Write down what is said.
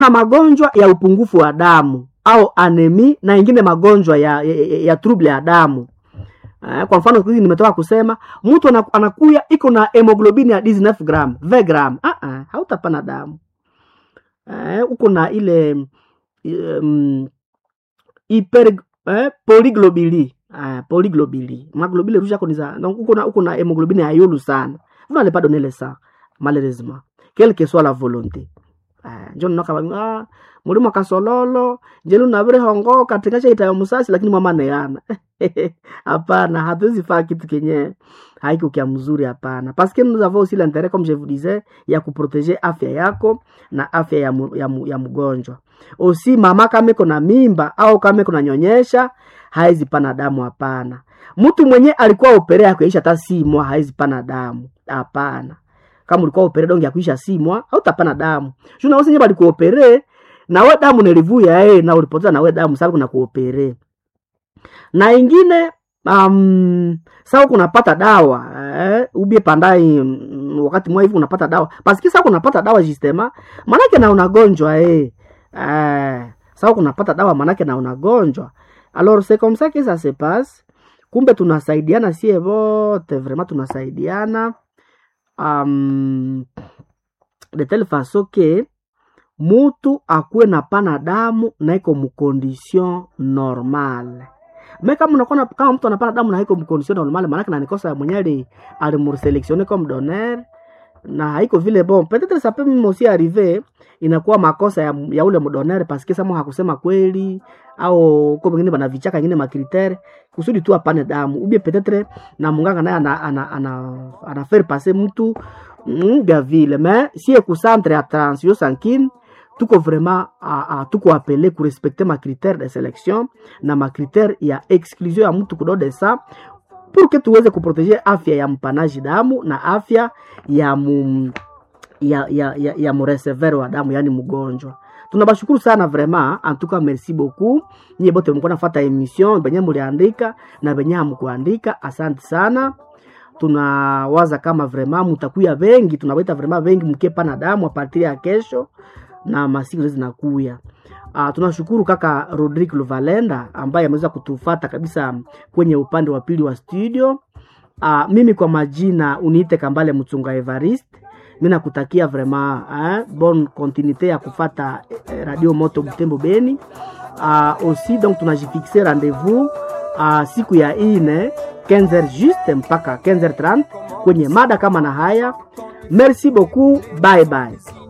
na magonjwa ya upungufu wa damu au anemi na ingine magonjwa ya, ya, ya, ya trouble ya damu Eh, kwa mfano hizi nimetoka kusema mtu ana- anakuya iko na hemoglobini ya 19 gram 20 gram ah ah hautapana damu eh, uko na ile um, hyper eh, polyglobili ah, polyglobili maglobili rouge yako ni za donc uko na uko na hemoglobine ya yulu sana vous n'allez pas donner le sang malheureusement quelle que soit la volonté ah, njo ninoka ah, mulimo kasololo njelu navire hongo katika chaita musasi lakini mama neana hapana hatuwezi faa kitu kenye haiko kia mzuri hapana parce que nous avons aussi l'intérêt comme je vous disais ya kuproteger afya yako na afya ya, mu, ya, mu, ya mgonjwa osi mama kama iko na mimba au kama iko nanyonyesha haizi pana damu hapana mtu mwenye alikuwa opere ya kuisha hata simwa haizi pana damu hapana kama ulikuwa opere donge ya kuisha simwa hautapana damu juna wosi nye balikuopere nawe damu nilivuya eh, na ulipoteza nawe damu sababu kuna kuopere na ingine um, sawa kunapata dawa eh, ubie pandai mm, wakati mwa hivi unapata dawa paski sawa kunapata dawa justema manake na unagonjwa eh. Eh, sawa kunapata dawa manake na unagonjwa alors c'est comme ça que ça se passe kumbe tunasaidiana sie vote vraiment tunasaidiana um, de telle façon que mutu akuwe na pana damu na iko mukondition normale me kama unakuwa kama mtu anapana damu na iko mukondition normale maanake nanikosa mwenye ali alimurselektione comme donneur na haiko vile bon peut-être ça peut même aussi arriver inakuwa makosa ya, ya ule mdonere paske samo hakusema kweli au uko mwingine bana vichaka ingine makritere kusudi tu apane damu ubie peut-être na munganga naye ana, ana, ana, ana faire passer mtu mm, vya vile mais si ekucentre ya transfusion sanguine tuko vraiment a, a, tuko apele kurespecte makritere de selection na makritere ya exclusion ya mtu kudo de sa pour que tuweze kuproteger afya ya mpanaji damu na afya ya mu, ya, ya, ya, ya muresevere wa damu yani mgonjwa tunabashukuru sana vraiment en tout cas merci beaucoup nyie bote mko nafata emission benye muliandika na benye hamkuandika asante sana tunawaza kama vraiment mutakuya vengi tunawaita vraiment vengi mkepa na damu a partir ya kesho na masiku zote zinakuya Uh, tunashukuru kaka Rodrick Luvalenda ambaye ameweza kutufata kabisa kwenye upande wa pili wa studio. Uh, mimi kwa majina uniite Kambale Mchunga Evariste. Mimi nakutakia vraiment eh, bonne continuité ya kufata eh, Radio Moto Butembo Beni. Uh, aussi donc tunajifixe rendez-vous uh, siku ya ine 15h juste mpaka 15h30 kwenye mada kama na haya. Merci beaucoup, bye bye.